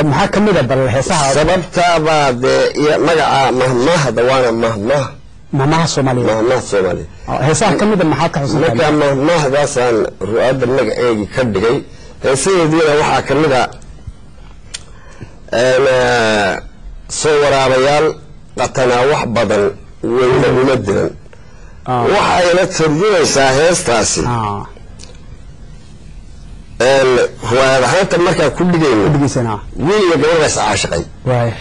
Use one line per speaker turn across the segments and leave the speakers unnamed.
maxaa ka mid a bal heesaha
sababtaabaa dee iyo magaca mahmahda waana mahmah
mahmaha soomaaliyeed
mahmah soomaaliya
Oo heesaha ka mid a maxaad ka xusan
marka mahmahdaasaan ru-aadda magaceegii ka dhigay heesadeediina waxaa ka mid a een, eh, soo waraabayaal qatanaa wax badan weyna uma diran waxayna tarjumaysaa heestaasi
ah
een, ruwaayad ahaanta markaan ku dhigayno
dhigeysana
wiil iyo gabadhaas caashiqay
waay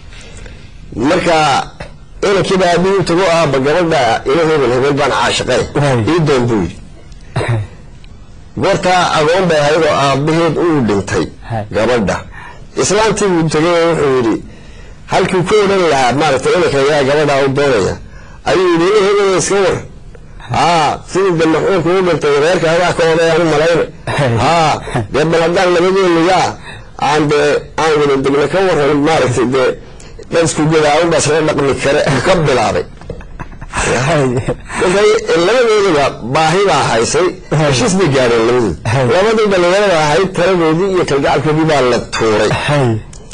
marka inankiiba aabihii tago aaba gabadha ila hebel hebel baan caashiqay
Waay.
ii doon buu yidhi goortaa agoon bay ahayd oo aabaheed uu dhintay
Hay.
gabadha islaantii buu tegay oo wuxuu yidhi halkii ku odhan lahaa maaragtay inanka yaa gabadha u doonaya ayuu yidhi ina hebel iska war haa sidii de maxuulku u dhintay reerka adaa ka odayaan u malayna
Hay.
haa dee bal haddaan labadeenu yaa aan dee aan wada degna ka waran maaragtay dee dhansku gadaawun baa isla dhaqmi kare ka bilaabay marka labadoodaba baahi baa haysay heshiis bay gaadheen labadood
Hay.
labadii dhalinyarada ahayd taladoodii iyo kalgacalkoodii baa la tuuray
hay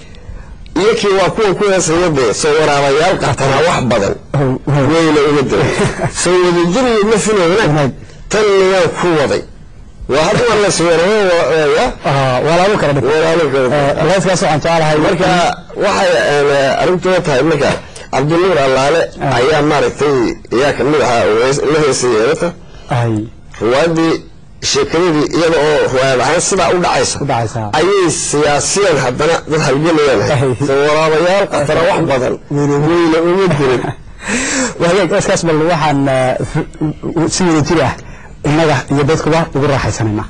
iyo kii waa kuwa ku heesaya dee soo waraabayaal qatanaa wax badan weyna uga diray soo wadajiriyo ma filayna
Wanaag.
tan niyaan ku waday waa hadda war la sweeraya
Ah, walaalo kala dhig
walaalo kale
Eh, heeskaas waxaan jeclahay
marka waxay een, arrintooda tahay marka cabdinuur allaale
Ah.
ayaa maaragtay ayaa kamid ahaa oo hees- la heesay yeelata
ay
ruwaadii sheekadadii iyada oo ruwaayad ahaan sidaa u dhacaysa
u dhacaysaa
ayay siyaasiyan haddana dad halgelayaan
Ay.
soo waraabayaal qatara wax badan weyna uma dirin
wahagaag heeskaas bal waxaan eh, f- si wada jir ah innaga iyo dadkuba ugu raaxaysanayna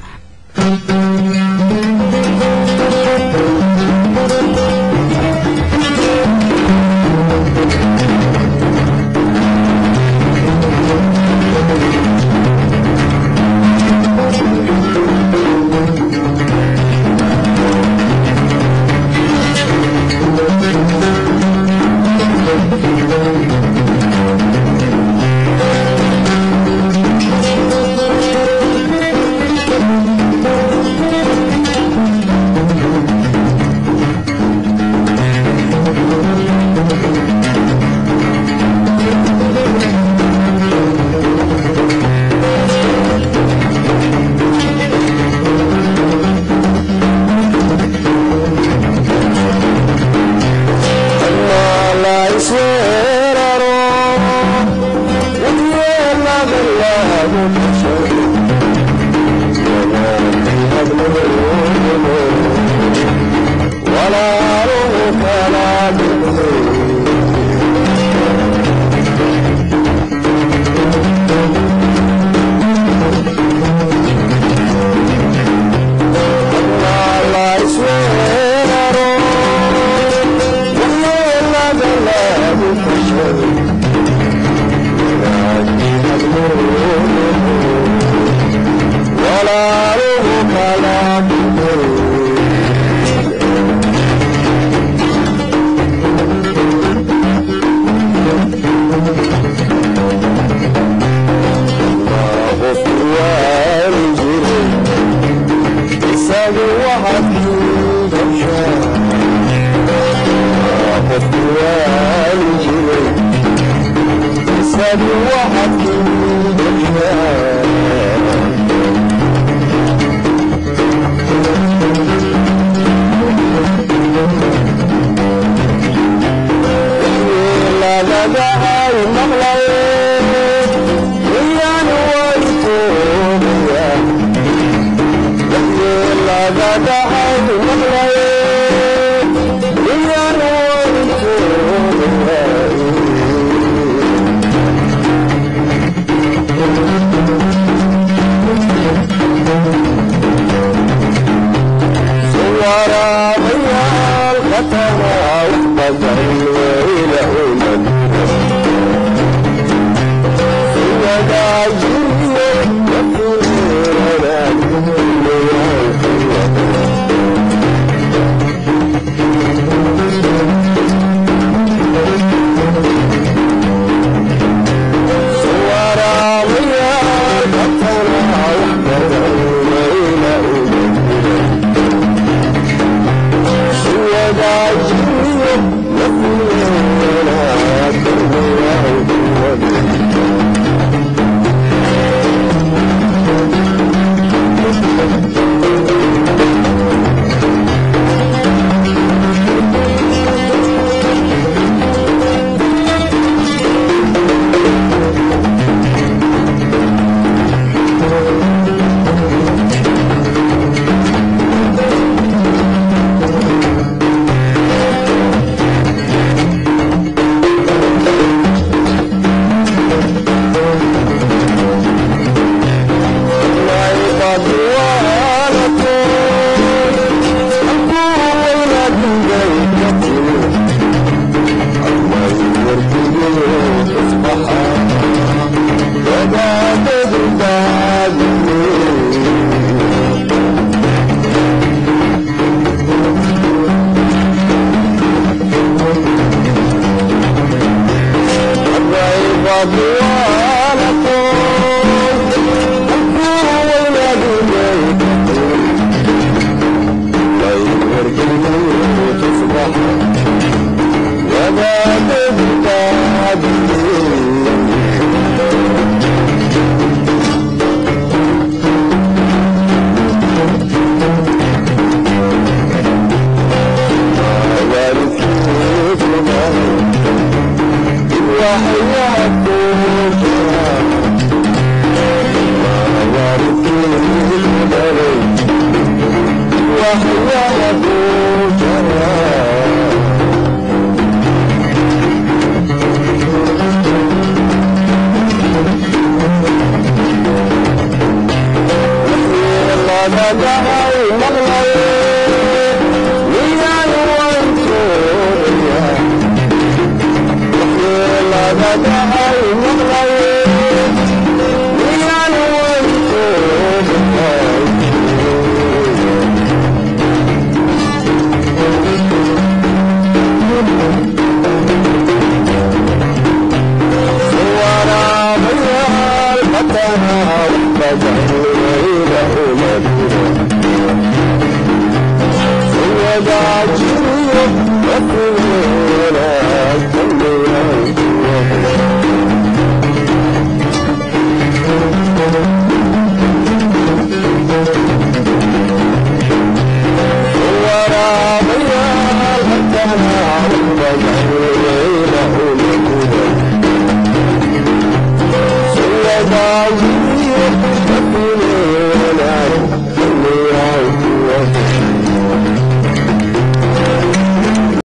Yeah. Thank you.